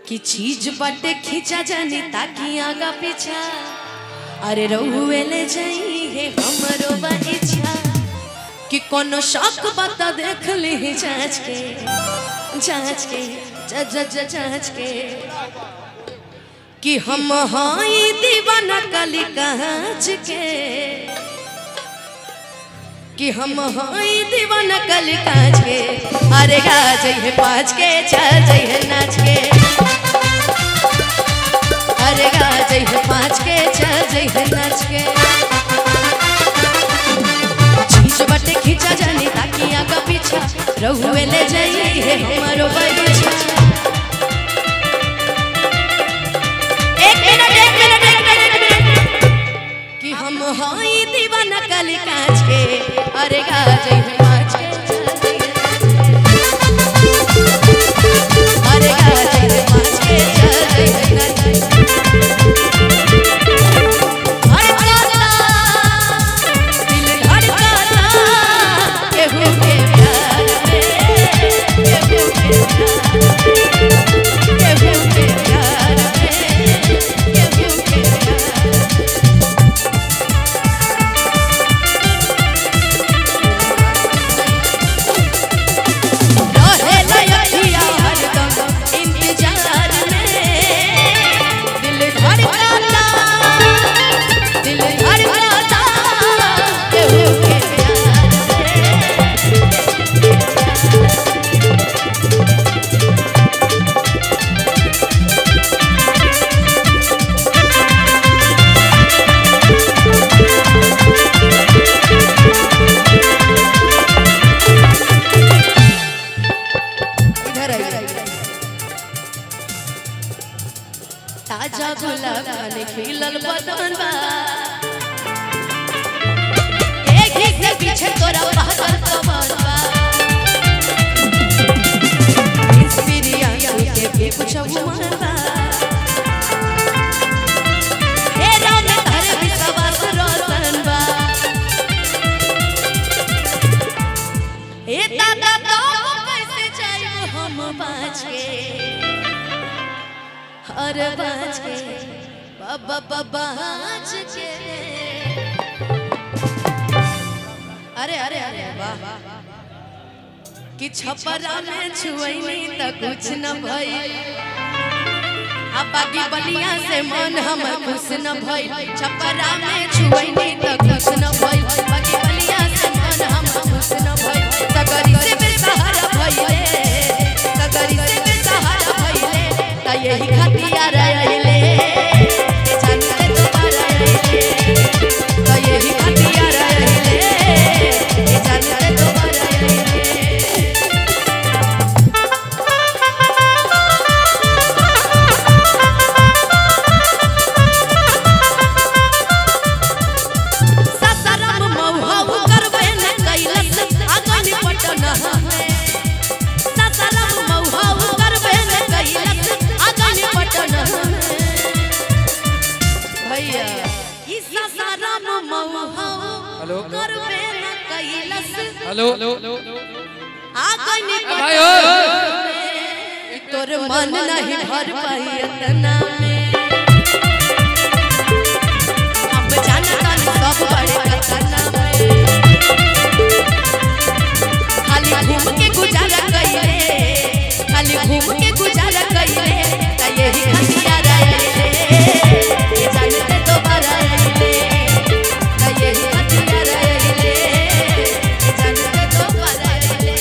कि चीज बटे खींचा जानी ताकि आगा पीछा अरे रहुए ले जाई है हमरो बा इच्छा कि कोनो शौक बता देख ली जांच के जांच के ज ज ज जांच के कि हम हाई दीवाना कली कांच के कि हम हाई दीवाना कली कांच के अरे गा जइहे पाँच के चल जइहे नाच के अरे गा जइहे पाँच के चल जइहे नाच के चीज बटे खींचा जानी ताकि आगा पीछा रहुए ले जाइए हमारो बगीचा एक मिनट एक मिनट एक मिनट एक मिनट कि हम हाई दीवाना कली कांच के अरे गा जइहे पाँच के चल जइहे अरे गा जइहे पाँच के चल जइहे नाच के। धड़कता, दिल धड़कता, केहू के प्यार में, केहू के प्यार में, केहू के प्यार में, केहू के प्यार रहे लयखिया हरदम इंतजार में दिल धड़कता दिल धड़कता केहू के प्यार में इधर आइए ताजा गुलाब खाने खिलल बदन बा एक ही के पीछे तोरा पागल कमर बा एक्सपीरियंस के भी कुछ उमर बा हे राम धर विश्वास रोशन बा ए दादा तो कैसे जाइब हम बाँच के अरे बाँच के बाबा बाबा बाँच के अरे अरे अरे वाह कि छपरा में छुअनी त कुछ न भइल आ बागी बलिया से मन हमर खुश न भइल छपरा में छुअनी त कुछ न भइल बागी बलिया से मन हमर खुश न भइल सगरी से बेसहारा भइले सगरी से बेसहारा भइले त यही खतिया रहिले जानते तुम्हारा रहिले त यही खतिया रहिले जानते तुम्हारा रहिले ससरम मौहौ करबे न कैलस अगन पटन हमे ससरम मौहौ करबे न कैलस अगन पटन हमे भैया ई ससरम मौहौ हेलो करबे न कैलस हेलो अगन भाई हो तोर मन नहीं भर पाई इतना में अब जाना तानी सब बड़े कतना में खाली घूम के गुजारा कइले खाली घूम के गुजारा कइले त यही खतिया रहिले ये जानते तो बरहिले त यही खतिया रहिले ये जानते तो बरहिले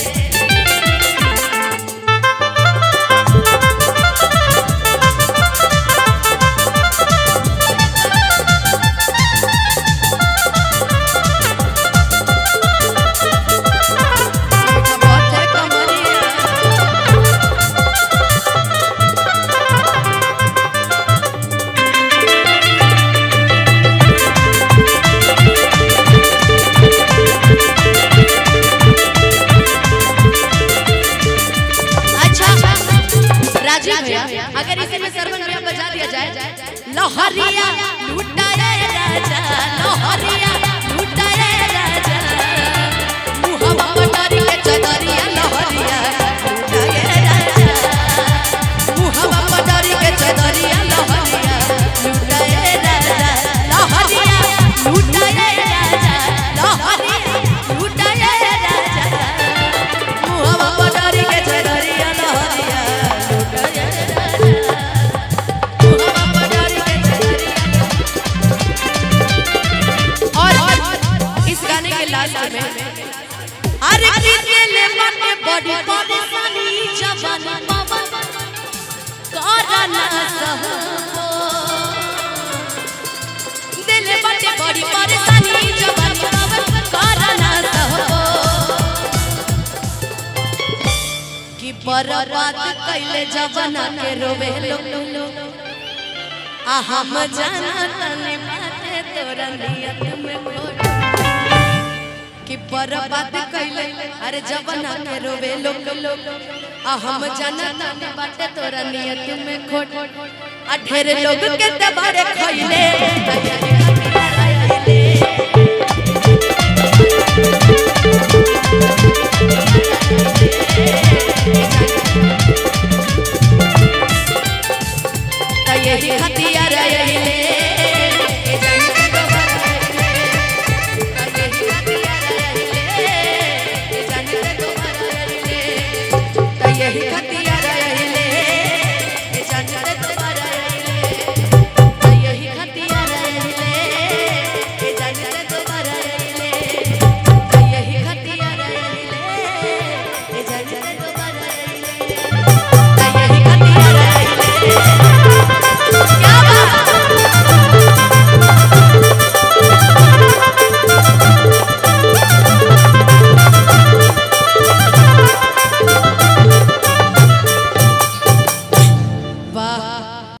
बहुत है कमरिया अच्छा राजीव भैया अगर इसी में सरवन भैया बजा दिया जाए लोहरिया लुटाए राजा लोहरिया लुटाए राजा मुहवा पटारी के चदरिया लोहरिया लुटाए राजा मुहवा पटारी सहबो दिल बटे बड़ी परेशानी जवानी बाबा करना सहबो कि बर्बाद कैले जवाना के रोवे लोग आ हम जाना तने बाते तोरा नियत में खोट कि बर्बाद कैले अरे जवाना के रोवे लोग आ हम जाना तने बाते तोरा नियत में खोट आ ढेर लोग के दबारे खइले त यही खातिर